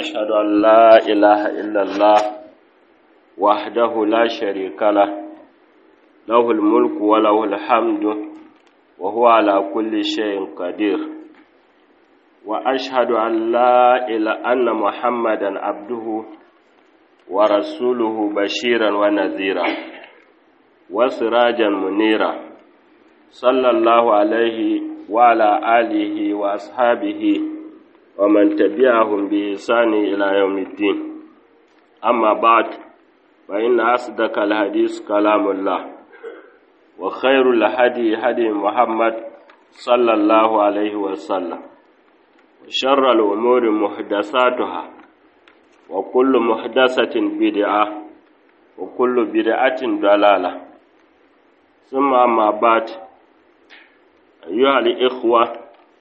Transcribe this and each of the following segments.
أشهد أن لا إله إلا الله وحده لا شريك له له الملك وله الحمد وهو على كل شيء قدير وأشهد أن لا إله أن محمدا عبده ورسوله بشيرا ونذيرا وسراجا منيرا صلى الله عليه وعلى آله وأصحابه ومن تبعهم بإحسان إلى يوم الدين أما بعد فإن أصدق الحديث كلام الله وخير الهدي هدي محمد صلى الله عليه وسلم وشر الأمور محدثاتها وكل محدثة بدعة وكل بدعة ضلالة ثم أما بعد أيها الإخوة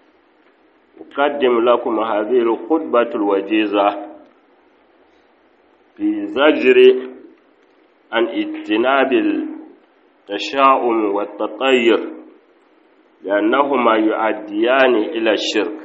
أقدم لكم هذه الخطبة الوجيزة في زجر عن اجتناب التشاؤم والتطير لأنهما يؤديان إلى الشرك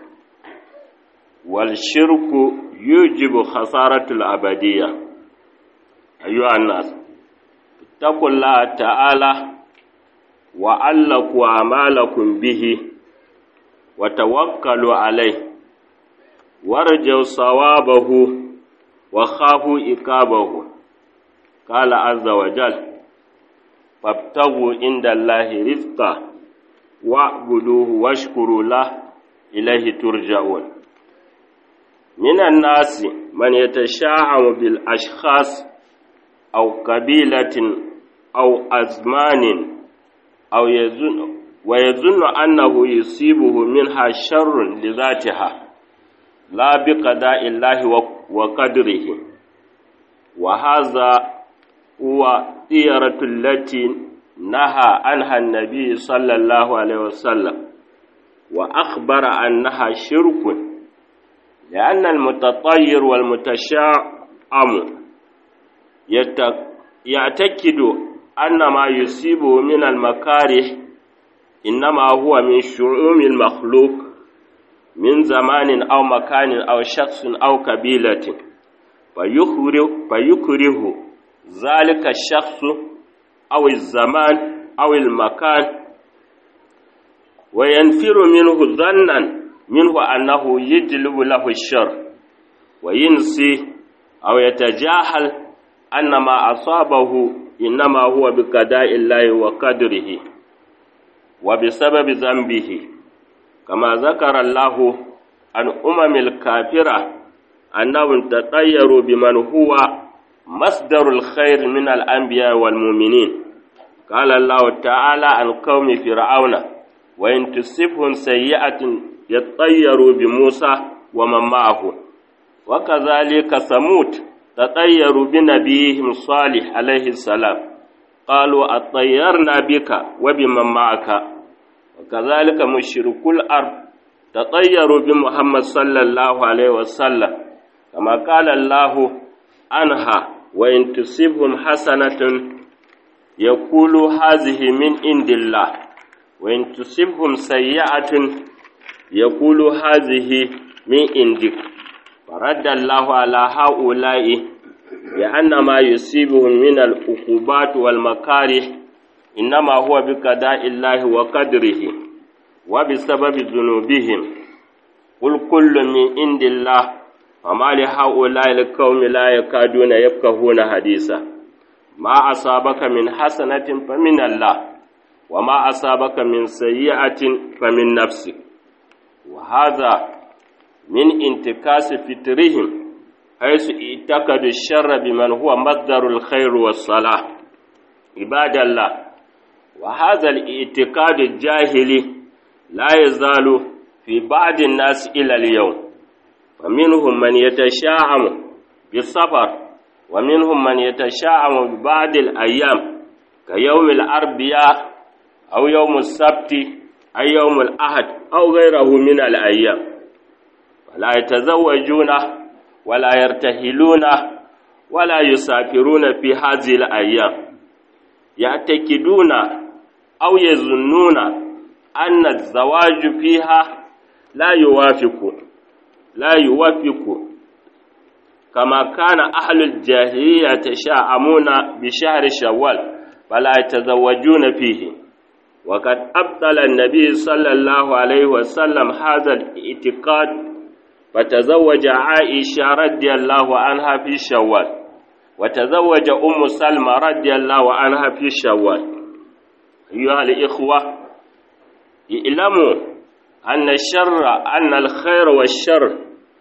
والشرك يوجب خسارة الأبدية أيها الناس اتقوا الله تعالى وعلقوا أعمالكم به وتوكلوا عليه وارجوا صوابه وخافوا إقابه قال عز وجل فابتغوا عند الله رزقا واعبدوه واشكروا له إليه ترجعون من الناس من يتشاعم بالأشخاص أو قبيلة أو أزمان أو يظن ويظن أنه يصيبه منها شر لذاتها لا بقضاء الله وقدره وهذا هو الطيرة التي نهى عنها النبي صلى الله عليه وسلم وأخبر أنها شرك لأن المتطير والمتشاعم يعتقد أن ما يصيبه من المكاره إنما هو من شعوم المخلوق من زمان أو مكان أو شخص أو قبيلة فيكره, فيكره ذلك الشخص أو الزمان أو المكان وينفر منه ظنا منه أنه يجلب له الشر وينسي أو يتجاهل أن ما أصابه إنما هو بقضاء الله وقدره وبسبب ذنبه كما ذكر الله عن أمم الكافرة أنهم تطيروا بمن هو مصدر الخير من الأنبياء والمؤمنين قال الله تعالى عن قوم فرعون وإن تصبهم سيئة يطيروا بموسى ومن معه وكذلك ثمود تطيروا بنبيهم صالح عليه السلام قالوا أطيرنا بك وبمن معك وكذلك مشركو الأرض تطيروا بمحمد صلى الله عليه وسلم كما قال الله عنها وإن تصبهم حسنة يقولوا هذه من عند الله وإن تصبهم سيئة يقولوا هذه من عندك فرد الله على هؤلاء لأن ما يصيبهم من العقوبات والمكاره إنما هو بقضاء الله وقدره وبسبب ذنوبهم قل كل من عند الله وما لهؤلاء القوم لا يكادون يفقهون حديثا ما أصابك من حسنة فمن الله وما أصابك من سيئة فمن نفسك وهذا من انتكاس فطرهم حيث اعتقدوا الشر بمن هو مصدر الخير والصلاح عباد الله وهذا الاعتقاد الجاهلي لا يزال في بعض الناس إلى اليوم فمنهم من يتشاعم بالسفر ومنهم من يتشاعم ببعض الأيام كيوم الأربعاء أو يوم السبت أو يوم الأحد أو غيره من الأيام ولا يتزوجون ولا يرتهلون ولا يسافرون في هذه الأيام يعتقدون أو يظنون أن الزواج فيها لا يوافق لا يوافق كما كان أهل الجاهلية يتشاءمون بشهر شوال فلا يتزوجون فيه وقد أبطل النبي صلى الله عليه وسلم هذا الاعتقاد فتزوج عائشة رضي الله عنها في شوال وتزوج أم سلمة رضي الله عنها في شوال أيها الإخوة اعلموا أن الشر أن الخير والشر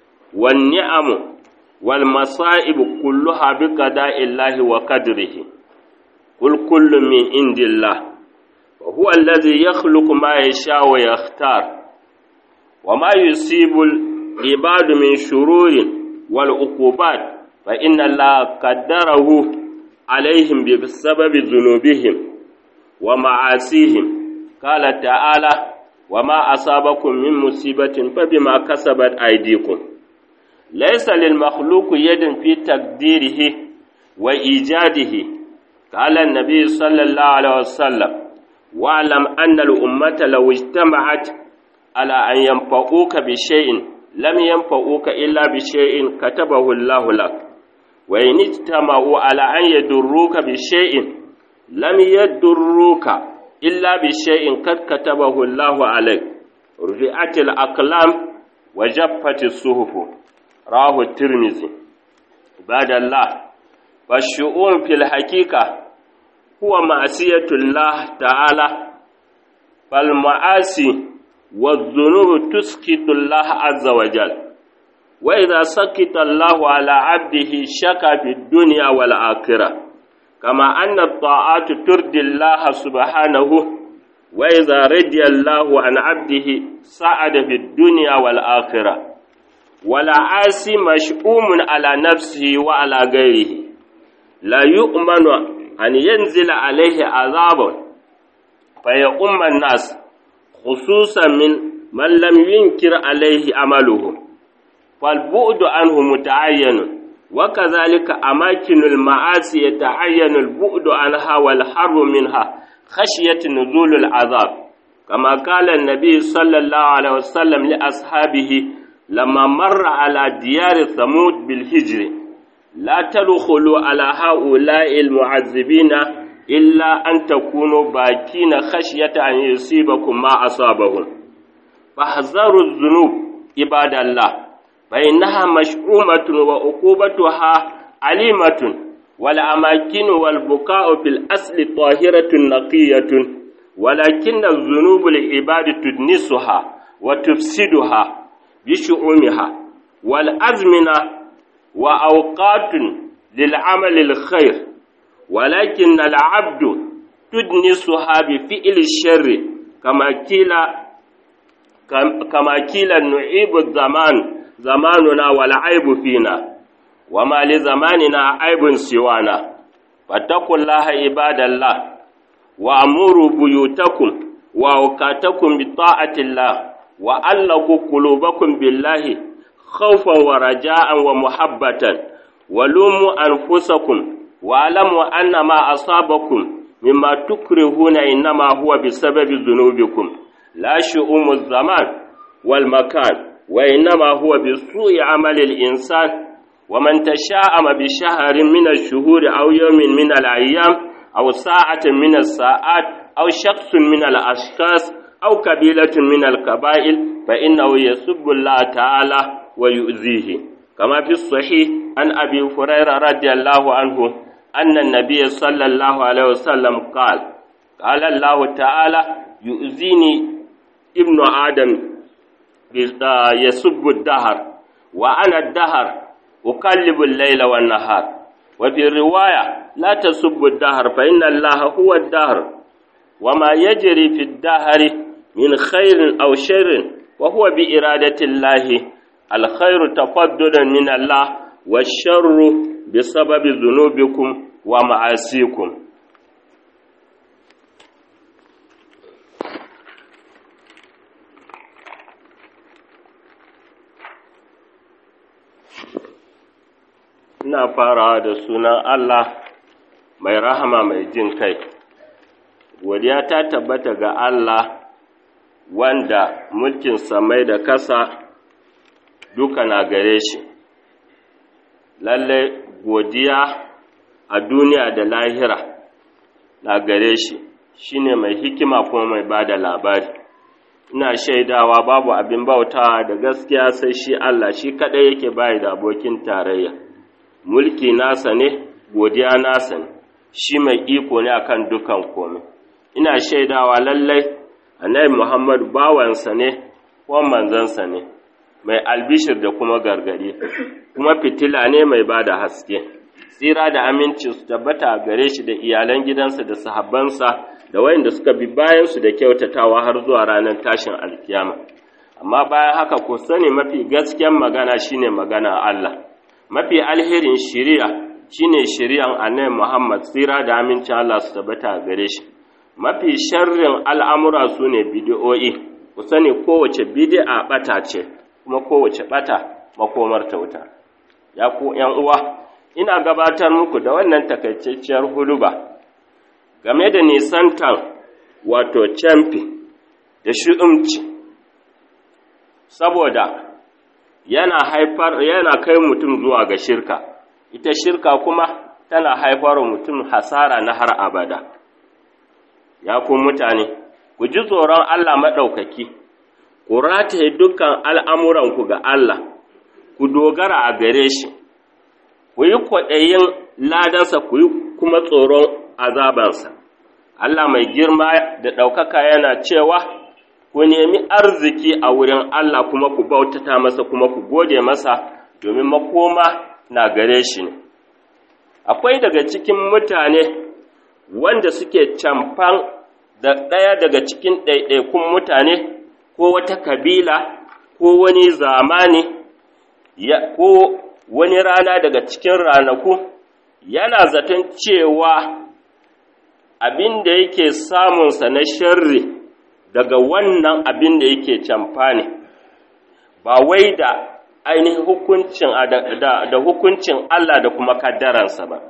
والنعم والمصائب كلها بقضاء الله وقدره قل كل من عند الله وهو الذي يخلق ما يشاء ويختار وما يصيب العباد من شرور والعقوبات فإن الله قدره عليهم بسبب ذنوبهم ومعاصيهم قال تعالى وما أصابكم من مصيبة فبما كسبت أيديكم ليس للمخلوق يد في تقديره وإيجاده قال النبي صلى الله عليه وسلم واعلم أن الأمة لو اجتمعت على أن ينفعوك بشيء لم ينفعوك إلا بشيء كتبه الله لك وإن اجتمعوا على أن يدروك بشيء لم يدروك إلا بشيء قد كتبه الله عليك رفعت الأقلام وجفت الصحف رواه الترمذي بعد الله فالشؤون في الحقيقة هو معصية الله تعالى فالمعاصي والذنوب تسقط الله عز وجل وإذا سقط الله على عبده شكى في الدنيا والآخرة كما أن الطاعات ترضي الله سبحانه وإذا رضي الله عن عبده سعد في الدنيا والآخرة والعاصي مشؤوم على نفسه وعلى غيره لا يؤمن أن ينزل عليه عذاب فيؤم الناس خصوصا من من لم ينكر عليه عمله فالبعد عنه متعين وكذلك أماكن المعاصي يتعين البعد عنها والحرب منها خشية نزول العذاب كما قال النبي صلى الله عليه وسلم لأصحابه لما مر على ديار ثمود بالهجر لا تدخلوا على هؤلاء المعذبين إلا أن تكونوا باكين خشية أن يصيبكم ما أصابهم فاحذروا الذنوب عباد الله فإنها مشؤومة وعقوبتها عليمة والأماكن والبقاء في الأصل طاهرة نقية ولكن الذنوب العباد تدنسها وتفسدها بشؤومها والأزمنة وأوقات للعمل الخير ولكن العبد تدنسها بفعل الشر كما كيل كما كيل نعيب الزمان زماننا والعيب فينا وما لزماننا عيب سوانا فاتقوا الله عباد الله وأمروا بيوتكم وأوقاتكم بطاعة الله وألقوا قلوبكم بالله خوفا ورجاء ومحبة ولوموا أنفسكم واعلموا أن ما أصابكم مما تكرهون إنما هو بسبب ذنوبكم لا شؤم الزمان والمكان وإنما هو بسوء عمل الإنسان ومن تشاءم بشهر من الشهور أو يوم من الأيام أو ساعة من الساعات أو شخص من الأشخاص أو قبيلة من القبائل فإنه يسب الله تعالى ويؤذيه كما في الصحيح عن أبي هريرة رضي الله عنه أن النبي صلى الله عليه وسلم قال قال الله تعالى يؤذيني ابن آدم يسب الدهر وأنا الدهر أقلب الليل والنهار وفي الرواية لا تسب الدهر فإن الله هو الدهر وما يجري في الدهر من خير أو شر وهو بإرادة الله الخير تفضلا من الله والشر بسبب ذنوبكم ومعاصيكم ina farawa da sunan Allah mai rahama mai jin kai godiya ta tabbata ga Allah wanda mulkin samai da kasa duka na gare shi lalle godiya a duniya da lahira na gare shi shine mai hikima kuma mai ba da labari ina shaidawa babu abin bautawa da gaskiya sai shi Allah shi kaɗai yake bayi da abokin tarayya mulki nasa ne godiya nasa ne shi mai iko ne akan dukan komai ina shaidawa lallai annabi Muhammad bawansa ne ko manzansa ne mai albishir da kuma gargadi kuma fitila ne mai ba da haske tsira da aminci su tabbata gare shi da iyalan gidansa da sahabbansa da wayanda suka bi bayansu da kyautatawa har zuwa ranar tashin alkiyama amma bayan haka ku sani mafi gasken magana shine magana Allah mafi alherin shiriya shine shiriyan annabi Muhammad tsira da amincin Allah su tabbata gare shi mafi sharrin al'amura su ne bidiyo'i ku sani kowace bidi'a bata ce kuma kowace bata makomar ta wuta ya ku ’yan uwa ina gabatar muku da wannan takaitacciyar huluba game da nisantan wato camfi da shi'umci saboda yana haifar yana kai mutum zuwa ga shirka ita shirka kuma tana haifar mutum hasara na har abada ya ku mutane ku ji tsoron Allah maɗaukaki ku rataye dukkan al'amuranku ga Allah ku dogara a gare shi ku yi kwaɗayin ladansa ku yi kuma tsoron azabansa. Allah mai girma da ɗaukaka yana cewa, ku nemi arziki a wurin Allah kuma ku bautata masa kuma ku gode masa domin makoma na gare shi ne. Akwai daga cikin mutane wanda suke camfan da ɗaya daga cikin ɗaiɗaikun mutane ko wata kabila ko wani zamani ko wani rana daga cikin ranaku yana zaton cewa abin da yake samunsa na sharri daga wannan abin da yake camfa ne ba wai da ainihin hukuncin da, da hukuncin Allah da kuma kaddaransa ba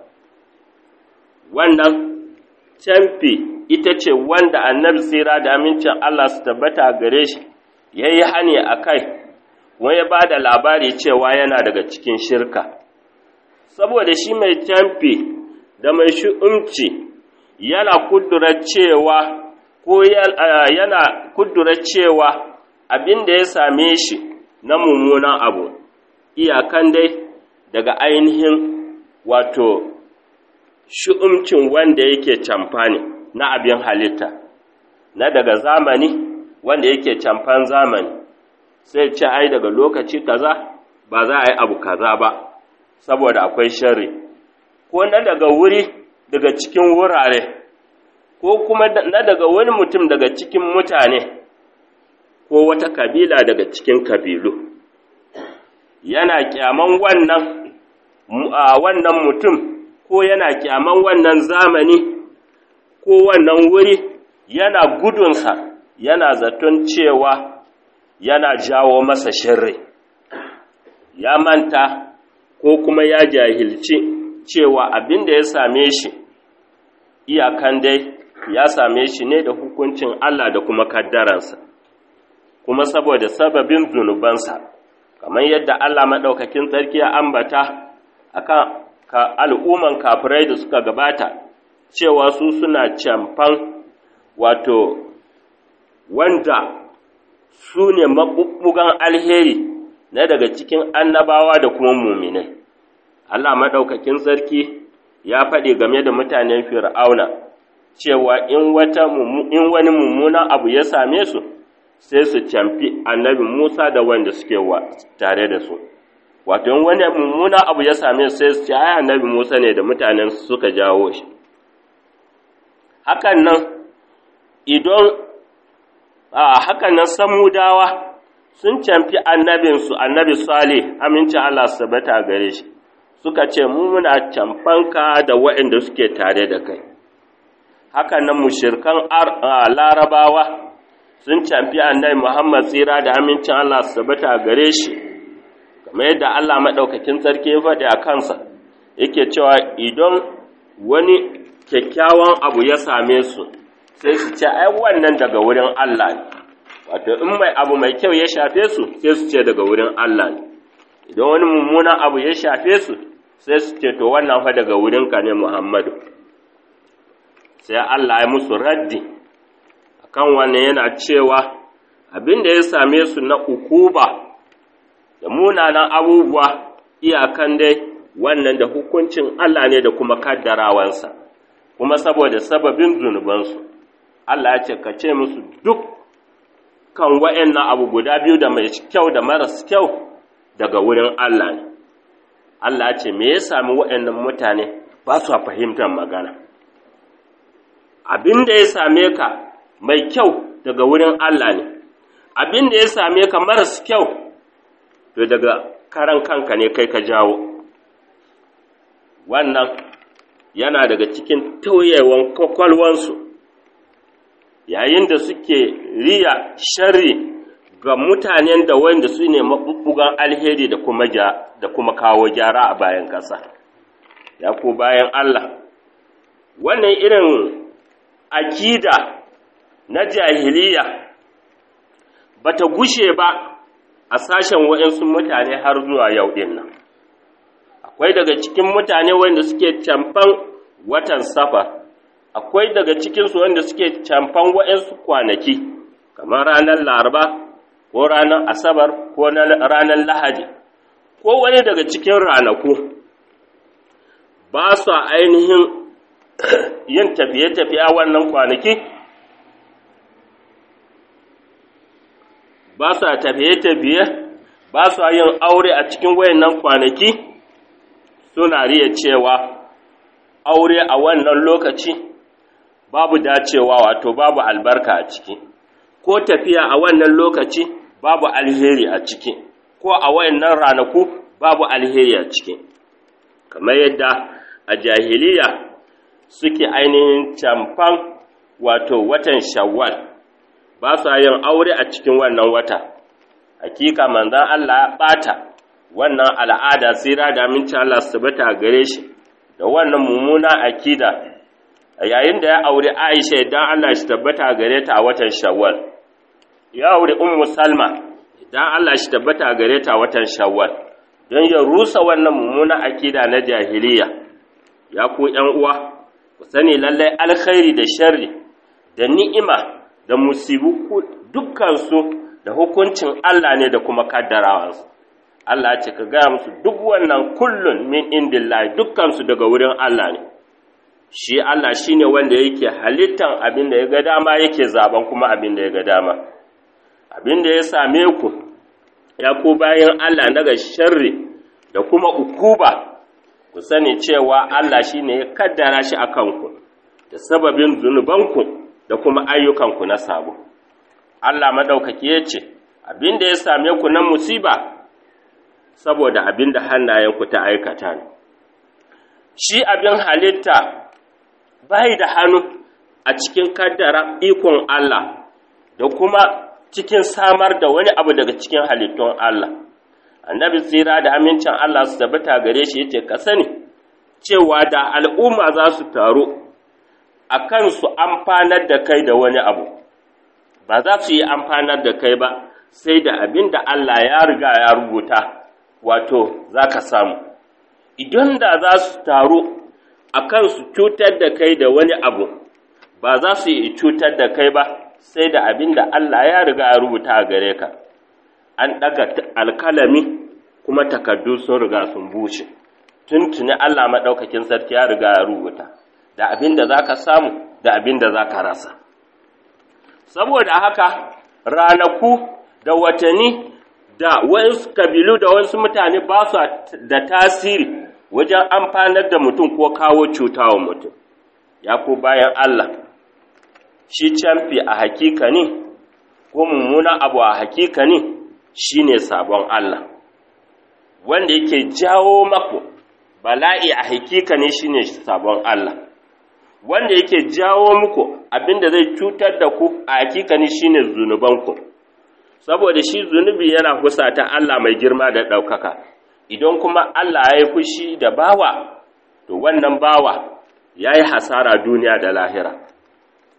wannan camfi ita ce wanda annabi tsira da amincin Allah su tabbata gare shi ya yi hani a kai kuma ya ba da labari cewa yana daga cikin shirka saboda shi mai camfi da mai shi'umci yana kudura cewa ko yana kudura cewa abin da ya same shi na mummunan abu iyakan dai daga ainihin wato shi'umcin wanda yake camfa ne na abin halitta na daga zamani wanda yake camfan zamani sai ce ai daga lokaci kaza ba za a yi abu kaza ba saboda akwai sharri ko na daga wuri daga cikin wurare ko kuma na daga wani mutum daga cikin mutane ko wata kabila daga cikin kabilu yana kyaman wannan wannan mutum ko yana kyaman wannan zamani ko wannan wuri yana gudunsa yana zaton cewa yana jawo masa shirri ya manta ko kuma ya jahilci cewa abin da ya same shi iyakan dai ya same shi ne da hukuncin Allah da kuma kaddaransa kuma saboda sababin zunubansa kamar yadda Allah maɗaukakin sarki ya ambata akan ka al'umman kafirai da suka gabata cewa su suna camfan wato wanda su ne maɓuɓɓugan alheri na daga cikin annabawa da kuma muminai. Allah maɗaukakin sarki ya faɗi game da mutanen fir'auna cewa in, wata in wani mummunan abu ya same su sai su camfi annabi Musa da wanda suke wa tare da su. Wato, in wani mummunan abu ya same su sai su ce, ai annabi Musa ne da mutanen suka jawo shi. Hakan nan, idan a hakan nan samudawa sun camfi annabinsu annabi salih amincin Allah su tabbata gare shi suka ce mu muna camfanka da waɗanda suke tare da kai hakan nan mushirkan larabawa sun camfi annabi Muhammad tsira da amincin Allah su tabbata gare shi kamar yadda Allah maɗaukakin sarki ya faɗi a kansa yake cewa idan wani kyakkyawan abu ya same su sai su ce ai wannan daga wurin Allah ne wato in mai abu mai kyau ya shafe su sai su ce daga wurin Allah ne idan wani mummunan abu ya shafe su sai su ce to wannan fa daga wurinka ne Muhammadu sai Allah ya musu raddi akan wannan yana cewa abin da ya same su na ukuba da munanan abubuwa iyakan dai wannan da hukuncin Allah ne da kuma kaddarawansa kuma saboda sababin zunubansu Allah ya ce ka ce musu duk kan wa'annan abu guda biyu da mai kyau da maras kyau daga wurin Allah ne Allah ya ce me ya sami wa'annan mutane ba su fahimtar magana abin da ya same ka mai kyau daga wurin Allah ne abin da ya same ka maras kyau to daga karan kanka ne kai ka jawo wannan yana daga cikin tauyewan kwakwalwansu yayin da suke riya shari ga mutanen da wanda su ne maɓuɓɓugan alheri da kuma da kuma kawo gyara a bayan ƙasa ya ku bayan Allah wannan irin akida na jahiliya bata gushe ba a sashen waɗansu mutane har zuwa yau ɗin nan akwai daga cikin mutane wanda suke camfan watan safa akwai daga cikinsu wanda suke camfan waɗansu kwanaki kamar ranar laraba ko ranar asabar ko ranar lahadi ko wani daga cikin ranaku ba su ainihin yin tafiye-tafiye wannan kwanaki ba su tafiye-tafiye ba su yin aure a cikin wayannan kwanaki suna riya cewa aure a wannan lokaci babu dacewa wato babu albarka a ciki ko tafiya a wannan lokaci babu alheri a ciki ko a wayannan ranaku babu alheri a ciki kamar yadda a jahiliya suke ainihin camfan wato watan shawwal ba su yin aure a cikin wannan wata hakika manzan Allah ya ɓata wannan al'ada tsira da aminci Allah su bata gare shi da wannan mummuna akida yayin da ya aure Aisha idan Allah shi tabbata gare ta a watan Shawwal ya aure Ummu Salma idan Allah shi tabbata gare ta a watan Shawwal don ya rusa wannan mummuna akida na jahiliya ya ku ƴan uwa ku sani lallai alkhairi da sharri da ni'ima da musibu dukkansu da hukuncin Allah ne da kuma kaddarawansu Allah ce ka gaya musu duk wannan kullun min indillahi dukkansu daga wurin Allah ne shi Allah shine wanda yake halittan abin da ya ga dama yake zaben kuma abin da ya ga dama abin da ya same ku ya ku bayan Allah daga sharri da kuma ukuba ku sani cewa Allah shine ya kaddara shi a kanku da sababin zunubanku da kuma ayyukanku na sabo Allah madaukaki ya ce abin da ya same ku na musiba saboda abin da hannayenku ta aikata ne shi abin halitta bai da hannu a cikin kaddara ikon Allah da kuma cikin samar da wani abu daga cikin halittun Allah annabi tsira da amincin Allah su tabbata gare shi yace ka sani cewa da al'umma za su taru a kan su amfanar da kai da wani abu ba za su yi amfanar da kai ba sai da abin da Allah ya riga ya rubuta wato za ka samu idan da za su taru a kan su cutar da kai da wani abu ba za su yi cutar da kai ba sai da abin da Allah ya riga ya rubuta a gare ka an ɗaga alkalami kuma takardu sun riga sun bushe tuntuni Allah maɗaukakin sarki ya riga ya rubuta da abin da za ka samu da abin da za ka rasa saboda haka ranaku da watanni da wasu kabilu da wasu mutane ba su da tasiri wajen amfanar da mutum ko kawo cuta wa mutum ya ko bayan Allah shi camfi a hakika ne ko mummuna abu a hakika ne shi ne sabon Allah wanda yake jawo maku bala'i a hakika ne shi ne sabon Allah wanda yake jawo muku abinda zai cutar da ku a hakika ne shi ne zunubanku saboda shi zunubi yana husata Allah mai girma da ɗaukaka idan kuma Allah ya yi fushi da bawa to wannan bawa ya yi hasara duniya da lahira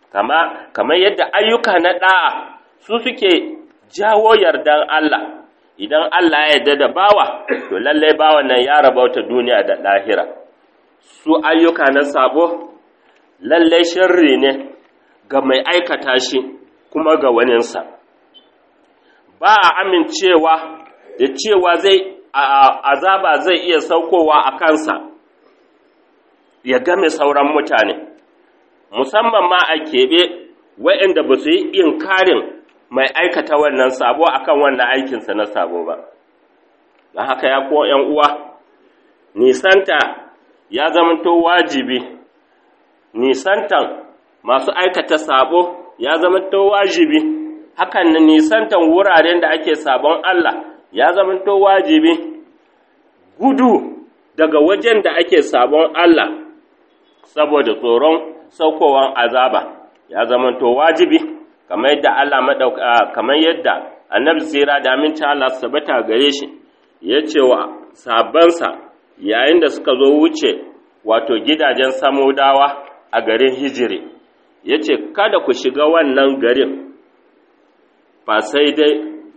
kama kamar yadda ayyuka na ɗa'a su suke jawo yardan Allah idan Allah ya yarda da bawa to lallai bawan nan ya rabauta duniya da lahira su ayyuka na sabo lallai sharri ne ga mai aikata shi kuma ga waninsa ba a amincewa da cewa zai azaba zai iya saukowa a kansa ya game sauran mutane musamman ma a keɓe waɗanda ba su yi inkarin mai aikata wannan sabo akan wannan aikinsa na sabo ba don haka ya ko ‘yan uwa nisanta ya zamanto wajibi nisantan masu aikata sabo ya zamanto wajibi hakan na nisantan wuraren da ake sabon Allah ya zamanto wajibi gudu daga wajen da ake sabon Allah saboda tsoron saukowar azaba ya zamanto wajibi kamar yadda Allah madauka kamar yadda annabi tsira da amincin Allah sabata gare shi ya ce wa sabansa yayin da suka zo wuce wato gidajen samudawa a garin hijiri ya ce kada ku shiga wannan garin ba sai dai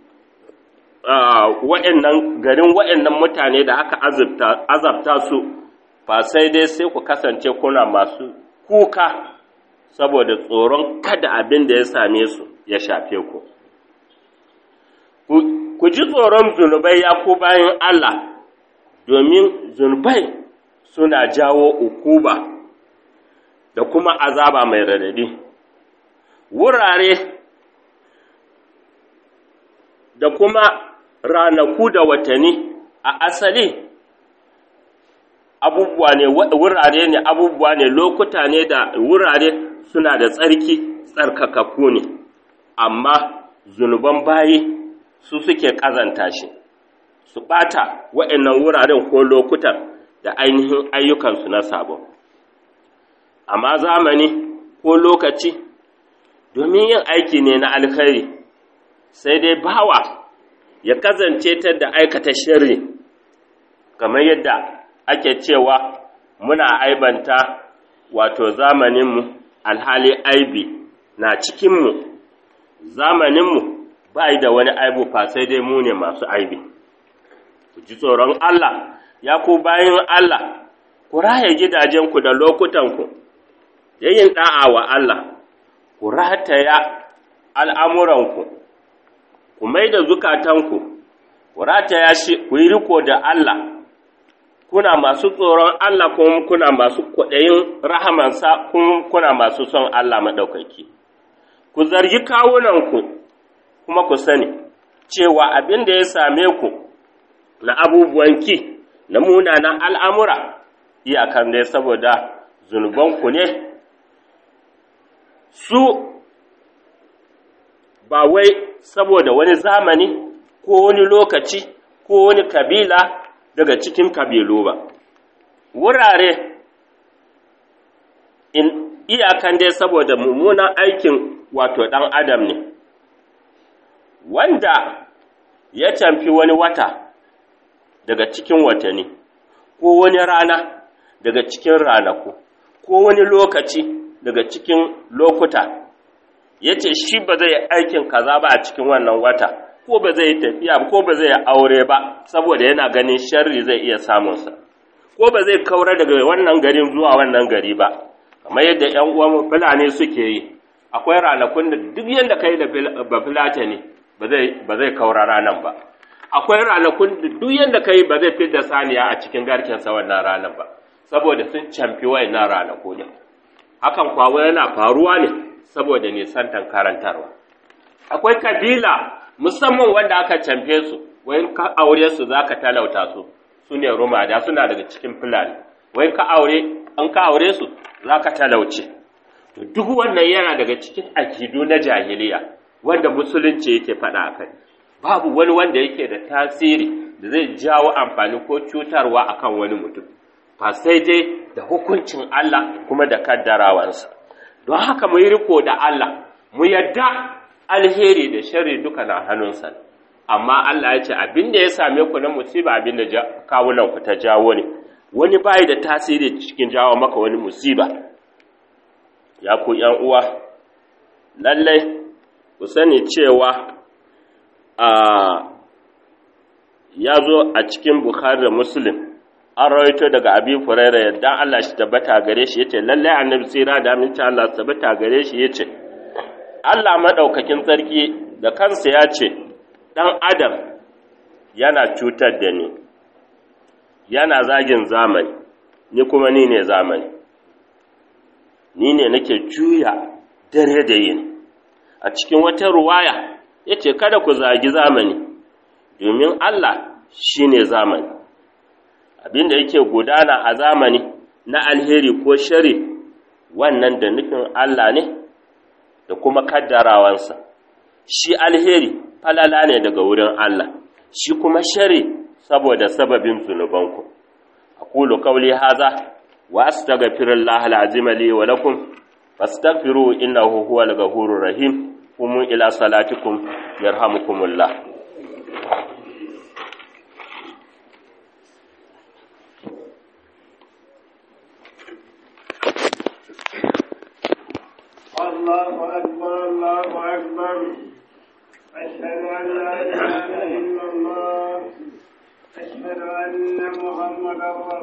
wa'annan garin wa'annan mutane da aka azabta su ba sai dai sai ku kasance kuna masu kuka saboda tsoron kada abin da ya same su ya shafe ku. Ku ji tsoron zunubai ya ku bayan Allah, domin zunubai suna jawo ukuba da kuma azaba mai radadi. Wurare da kuma ranaku da watanni a asali abubuwa ne wurare ne abubuwa ne lokuta ne da wurare suna da tsarki tsarkakakku ne amma zunuban bayi su suke ƙazanta shi su ɓata wa'annan wuraren ko lokutan da ainihin ayyukansu na sabo amma zamani ko lokaci domin yin aiki ne na alkhairi sai dai bawa ya kazance ta da aikata shirri kamar yadda ake cewa muna aibanta wato zamaninmu alhali aibi na cikinmu zamaninmu ba da wani aibu fa sai dai mu ne masu aibi ku ji tsoron Allah ya ku bayan Allah ku raya gidajenku da lokutanku da yin ɗa'a wa Allah ku rataya al'amuranku ku mai da zukatanku ku rataya shi ku yi riko da Allah kuna masu tsoron Allah kuma kuna masu kwaɗayin rahamansa kuma kuna masu son Allah maɗaukaki. Ku zargi kawunanku kuma ku sani cewa abin da ya same ku na abubuwan ki na munanan al'amura iyakan dai saboda zunubanku ne su ba wai saboda wani zamani ko wani lokaci ko wani kabila daga cikin kabilu ba wurare in iyakan dai saboda mummunan aikin wato ɗan adam ne wanda ya camfi wani wata daga cikin watanni ko wani rana daga cikin ranaku ko wani lokaci daga cikin lokuta ya ce shi ba zai aikin kaza ba a cikin wannan wata ko ba zai tafiya ko ba zai aure ba saboda yana ganin sharri zai iya samunsa ko ba zai kaura daga wannan garin zuwa wannan gari ba kamar yadda ‘yan uwan fulani suke yi akwai ranakun da duk yadda ka yi da ba fulata ne ba zai kaura ranan ba akwai ranakun da duk yadda ka yi ba zai fidda saniya a cikin garkensa wannan ranar ba saboda sun camfi wayannan ranaku ne hakan kwawo yana faruwa ne saboda nisantan karantarwa akwai kabila musamman wanda aka camfe su wayin ka aure su zaka talauta su su ne rumada suna daga cikin fulani wayin ka aure an ka aure su zaka talauce to duk wannan yana daga cikin akidu na jahiliya wanda musulunci yake faɗa a kai babu wani wanda yake da tasiri da zai jawo amfani ko cutarwa akan wani mutum ba sai dai da hukuncin Allah kuma da kaddarawansa don haka mu yi riko da Allah mu yadda alheri da sharri duka na hannunsa amma Allah ya ce abin da ya same ku na musiba abin da kawunan ku ta jawo ne wani bai da tasiri cikin jawo maka wani musiba ya ku ’yan uwa lallai ku sani cewa a ya zo a cikin Bukhari da Muslim an rawaito daga Abi Hurairah yadda Allah shi tabbata gare shi yace lalle annabi tsira da aminci Allah tabbata gare shi yace Allah madaukakin sarki da kansa ya ce dan adam yana cutar da ni yana zagin zamani ni kuma ni ne zamani ni ne nake juya dare da yin a cikin wata ruwaya yace kada ku zagi zamani domin Allah shine zamani abinda yake gudana a zamani na alheri ko shari wannan da nufin Allah ne da kuma kaddarawansa shi alheri falala ne daga wurin Allah shi kuma shari saboda sababin zunubanku aqulu qawli hadha wa astaghfirullah alazim li wa lakum fastaghfiru innahu huwal ghafurur rahim qumu ila salatikum yarhamukumullah الله أكبر الله أكبر أشهد أن لا إله إلا الله أشهد أن محمدا رسول